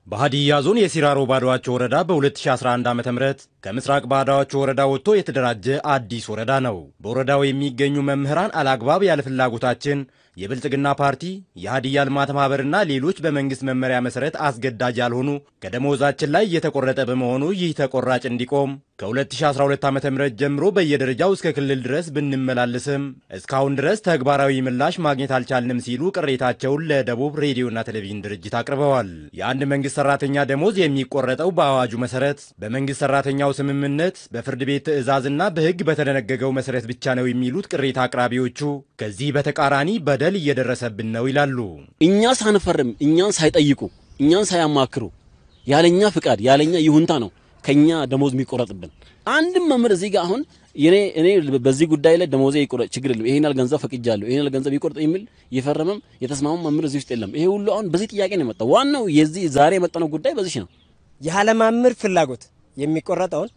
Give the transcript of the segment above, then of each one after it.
በሀዲያ ዞን የሲራሮ ባዶዋቸው ወረዳ በ2011 ዓ ም ከምስራቅ ባዶዋቸው ወረዳ ወጥቶ የተደራጀ አዲስ ወረዳ ነው። በወረዳው የሚገኙ መምህራን አላግባብ ያለ ፍላጎታችን የብልጽግና ፓርቲ የሀዲያ ልማት ማህበርና ሌሎች በመንግስት መመሪያ መሰረት አስገዳጅ ያልሆኑ ከደሞዛችን ላይ እየተቆረጠ በመሆኑ ይህ ተቆራጭ እንዲቆም ከ2012 ዓ ም ጀምሮ በየደረጃው እስከ ክልል ድረስ ብንመላለስም እስካሁን ድረስ ተግባራዊ ምላሽ ማግኘት አልቻልንም ሲሉ ቅሬታቸውን ለደቡብ ሬዲዮና ቴሌቪዥን ድርጅት አቅርበዋል። የአንድ መንግስት ሰራተኛ ደሞዝ የሚቆረጠው በአዋጁ መሰረት በመንግስት ሰራተኛው ስምምነት በፍርድ ቤት ትዕዛዝና በሕግ በተደነገገው መሰረት ብቻ ነው የሚሉት ቅሬታ አቅራቢዎቹ ከዚህ በተቃራኒ በደል እየደረሰብን ነው ይላሉ። እኛ ሳንፈርም እኛን ሳይጠይቁ እኛን ሳያማክሩ ያለኛ ፍቃድ ያለኛ ይሁንታ ነው ከኛ ደሞዝ የሚቆረጥብን። አንድም መምህር እዚህ ጋር አሁን እኔ እኔ በዚህ ጉዳይ ላይ ደሞዜ ይቆረጥ ችግር የለም ይሄን ያህል ገንዘብ ፈቅጃለሁ ይሄን ያህል ገንዘብ ይቆረጥ የሚል የፈረመም የተስማማም መምህር እዚህ ውስጥ የለም። ይሄ ሁሉ አሁን በዚህ ጥያቄ ነው የመጣው። ዋናው የዚህ ዛሬ የመጣነው ጉዳይ በዚህ ነው። ያለ መምህር ፍላጎት የሚቆረጠውን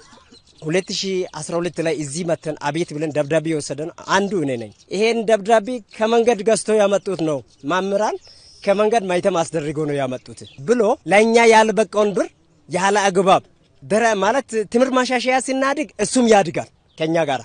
2012 ላይ እዚህ መተን አቤት ብለን ደብዳቤ የወሰደን አንዱ እኔ ነኝ። ይሄን ደብዳቤ ከመንገድ ገዝቶ ያመጡት ነው መምህራን ከመንገድ ማይተም አስደርገው ነው ያመጡት ብሎ ለእኛ ያልበቃውን ብር ያለ አግባብ ደረ ማለት ትምህርት ማሻሻያ ሲናድግ እሱም ያድጋል ከኛ ጋር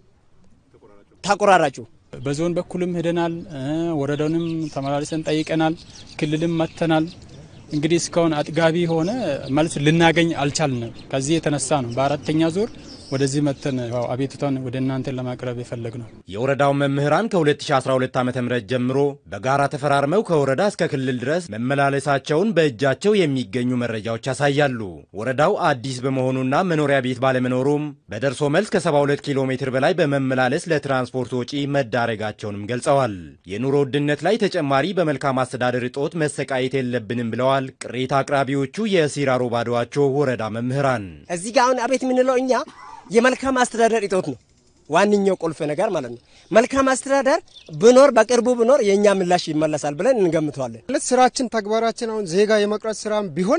ተቆራራጩ በዞን በኩልም ሄደናል። ወረዳውንም ተመላልሰን ጠይቀናል። ክልልም መጥተናል። እንግዲህ እስካሁን አጥጋቢ ሆነ መልስ ልናገኝ አልቻልንም። ከዚህ የተነሳ ነው በአራተኛ ዙር ወደዚህ መተን አቤቱታን ወደ እናንተ ለማቅረብ የፈለግ ነው። የወረዳው መምህራን ከ2012 ዓ ም ጀምሮ በጋራ ተፈራርመው ከወረዳ እስከ ክልል ድረስ መመላለሳቸውን በእጃቸው የሚገኙ መረጃዎች ያሳያሉ። ወረዳው አዲስ በመሆኑና መኖሪያ ቤት ባለመኖሩም በደርሶ መልስ ከ72 ኪሎ ሜትር በላይ በመመላለስ ለትራንስፖርት ወጪ መዳረጋቸውንም ገልጸዋል። የኑሮ ውድነት ላይ ተጨማሪ በመልካም አስተዳደር እጦት መሰቃየት የለብንም ብለዋል ቅሬታ አቅራቢዎቹ የሲራሮ ባዶዋቸው ወረዳ መምህራን። እዚህ ጋር አሁን አቤት የምንለው እኛ የመልካም አስተዳደር እጦት ነው ዋነኛው ቁልፍ ነገር ማለት ነው። መልካም አስተዳደር ብኖር በቅርቡ ብኖር የእኛ ምላሽ ይመለሳል ብለን እንገምተዋለን። ማለት ስራችን ተግባራችን አሁን ዜጋ የመቅረጽ ስራም ቢሆን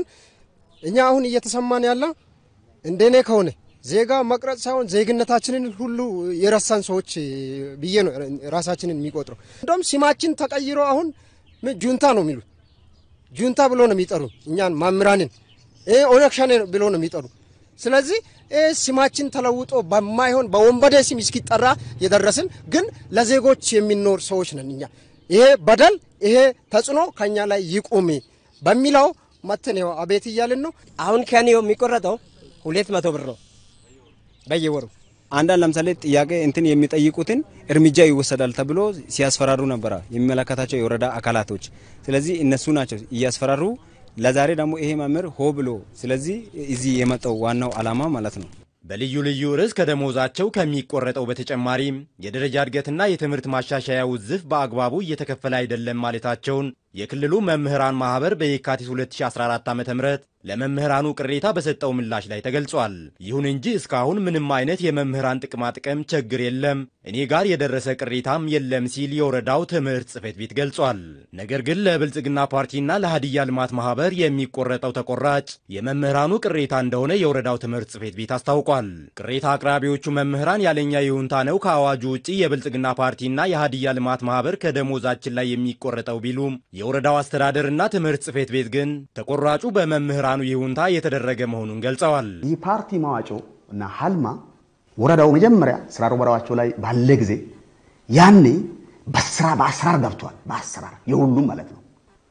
እኛ አሁን እየተሰማን ያለው እንደኔ ከሆነ ዜጋ መቅረጽ ሳይሆን ዜግነታችንን ሁሉ የረሳን ሰዎች ብዬ ነው ራሳችንን የሚቆጥረው። እንደውም ስማችን ተቀይሮ አሁን ጁንታ ነው የሚሉት። ጁንታ ብሎ ነው የሚጠሩ እኛን መምህራንን ኦነግ ሸኔ ብሎ ነው የሚጠሩ። ስለዚህ ስማችን ተለውጦ በማይሆን በወንበዴ ስም እስኪጠራ የደረስን ግን ለዜጎች የሚኖር ሰዎች ነን እኛ። ይሄ በደል ይሄ ተጽዕኖ ከኛ ላይ ይቁም በሚለው መተን ይኸው አቤት እያልን ነው። አሁን ከኔ የሚቆረጠው ሁለት መቶ ብር ነው በየወሩ። አንዳንድ ለምሳሌ ጥያቄ እንትን የሚጠይቁትን እርምጃ ይወሰዳል ተብሎ ሲያስፈራሩ ነበረ የሚመለከታቸው የወረዳ አካላቶች። ስለዚህ እነሱ ናቸው እያስፈራሩ ለዛሬ ደግሞ ይሄ መምህር ሆ ብሎ ስለዚህ እዚህ የመጣው ዋናው ዓላማ ማለት ነው። በልዩ ልዩ ርዕስ ከደሞዛቸው ከሚቆረጠው በተጨማሪም የደረጃ እድገትና የትምህርት ማሻሻያ ውዝፍ በአግባቡ እየተከፈለ አይደለም ማለታቸውን የክልሉ መምህራን ማህበር በየካቲት 2014 ዓ ም ለመምህራኑ ቅሬታ በሰጠው ምላሽ ላይ ተገልጿል። ይሁን እንጂ እስካሁን ምንም አይነት የመምህራን ጥቅማ ጥቅም ችግር የለም፣ እኔ ጋር የደረሰ ቅሬታም የለም ሲል የወረዳው ትምህርት ጽሕፈት ቤት ገልጿል። ነገር ግን ለብልጽግና ፓርቲና ለሀዲያ ልማት ማህበር የሚቆረጠው ተቆራጭ የመምህራኑ ቅሬታ እንደሆነ የወረዳው ትምህርት ጽሕፈት ቤት አስታውቋል። ቅሬታ አቅራቢዎቹ መምህራን ያለኛ ይሁንታ ነው ከአዋጁ ውጭ የብልጽግና ፓርቲና የሀዲያ ልማት ማህበር ከደሞዛችን ላይ የሚቆረጠው ቢሉም የወረዳው አስተዳደርና ትምህርት ጽሕፈት ቤት ግን ተቆራጩ በመምህራኑ ይሁንታ የተደረገ መሆኑን ገልጸዋል። ይህ ፓርቲ መዋጮ እና ሀልማ ወረዳው መጀመሪያ ስራ ወረዳቸው ላይ ባለ ጊዜ ያኔ በስራ በአሰራር ገብቷል። በአሰራር የሁሉም ማለት ነው።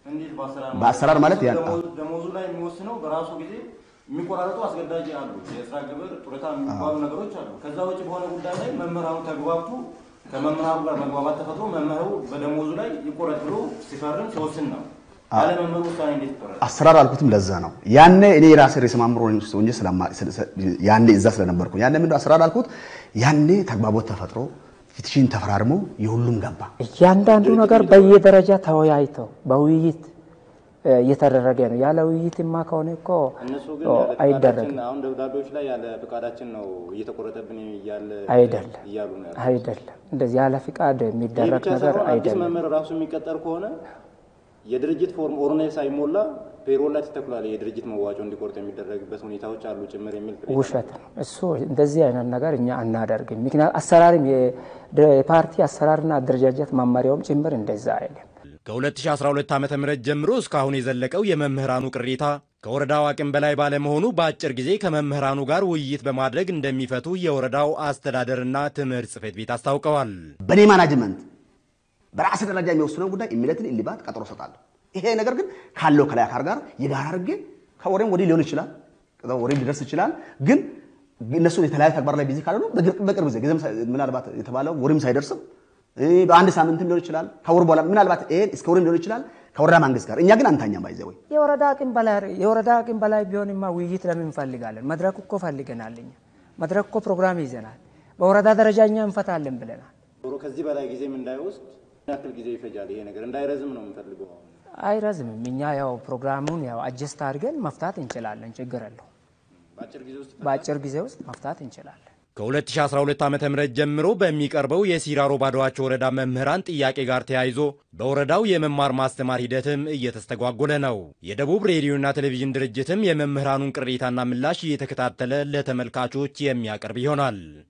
በአሰራር ማለት ደሞዙ ላይ የሚወስነው በራሱ ጊዜ የሚቆራረጡ አስገዳጅ አሉ። የስራ ግብር፣ ጡረታ የሚባሉ ነገሮች አሉ። ከዛ ውጭ በሆነ ጉዳይ ላይ መምህራኑ ተግባብቶ ከመምህራኑ ጋር መግባባት ተፈጥሮ መምህሩ በደሞዙ ላይ ይቆረጥ ብሎ ሲፈርም ሲወስን ነው። ያለ መምህሩ ውሳኔ እንዴት ይቆረጥ? አሰራር አልኩትም። ለዛ ነው ያኔ እኔ የራሴ ርዕሰ መምህር ሆኜ ያኔ እዛ ስለነበርኩ ያኔ ምንድን አሰራር አልኩት። ያኔ ተግባቦት ተፈጥሮ ፊትሽን ተፈራርሞ የሁሉም ገባ። እያንዳንዱ ነገር በየደረጃ ተወያይተው በውይይት እየተደረገ ነው። ያለ ውይይትማ ከሆነ እኮ እነሱ ግን አይደረግም። አሁን ደብዳቤዎች ላይ ያለ ፍቃዳችን ነው እየተቆረጠብን እያለ አይደለም እያሉ ነው ያሉት። አይደለም፣ እንደዚህ ያለ ፍቃድ ይህ የሚደረግ ብቻ ነገር ሳይሆን አዲስ አይደለም። መምህር ራሱ የሚቀጠር ከሆነ የድርጅት ፎርም ኦርኔ ሳይሞላ ፔሮል ላይ ተተክሏል። የድርጅት መዋጮ እንዲቆርጥ የሚደረግበት ሁኔታዎች አሉ ጭምር የሚል ቅሬታ ውሸት ነው እሱ። እንደዚህ አይነት ነገር እኛ አናደርግም። ምክንያት አሰራርም የፓርቲ አሰራርና አደረጃጀት መመሪያውም ጭምር እንደዛ አይልም። ከ2012 ዓ ም ጀምሮ እስካሁን የዘለቀው የመምህራኑ ቅሬታ ከወረዳው አቅም በላይ ባለመሆኑ በአጭር ጊዜ ከመምህራኑ ጋር ውይይት በማድረግ እንደሚፈቱ የወረዳው አስተዳደርና ትምህርት ጽሕፈት ቤት አስታውቀዋል። በእኔ ማናጅመንት በራስ ደረጃ የሚወስነው ጉዳይ የሚለትን እልባት ቀጠሮ ሰጣለሁ። ይሄ ነገር ግን ካለው ከላይ አካል ጋር የጋራ አድርጌ ከወሬም ወዲህ ሊሆን ይችላል፣ ወሬም ሊደርስ ይችላል። ግን እነሱን የተለያዩ ተግባር ላይ ቢዚ ካልሆኑ በቅርብ ጊዜ ጊዜም ምናልባት የተባለው ወሬም ሳይደርስም በአንድ ሳምንትም ሊሆን ይችላል፣ ከወር በኋላ ምናልባት ይሄን እስከ ወሬም ሊሆን ይችላል ከወረዳ መንግስት ጋር እኛ ግን አንታኛም ባይዘ ወይ የወረዳ አቅም በላይ የወረዳ አቅም በላይ ቢሆንማ ውይይት ለምን እንፈልጋለን? መድረክ እኮ ፈልገናል። እኛ መድረክ እኮ ፕሮግራም ይዘናል። በወረዳ ደረጃ እኛ እንፈታለን ብለናል። ከዚህ በላይ ጊዜም እንዳይወስድ ያክል ጊዜ ይፈጃል። ይሄ ነገር እንዳይረዝም ነው የምንፈልገው። አይረዝምም። እኛ ያው ፕሮግራሙን ያው አጀስት አድርገን መፍታት እንችላለን። ችግር የለው። በአጭር ጊዜ ውስጥ መፍታት እንችላለን። ከ2012 ዓ ም ጀምሮ በሚቀርበው የሲራሮ ባዶዋቸው ወረዳ መምህራን ጥያቄ ጋር ተያይዞ በወረዳው የመማር ማስተማር ሂደትም እየተስተጓጎለ ነው። የደቡብ ሬዲዮና ቴሌቪዥን ድርጅትም የመምህራኑን ቅሬታና ምላሽ እየተከታተለ ለተመልካቾች የሚያቀርብ ይሆናል።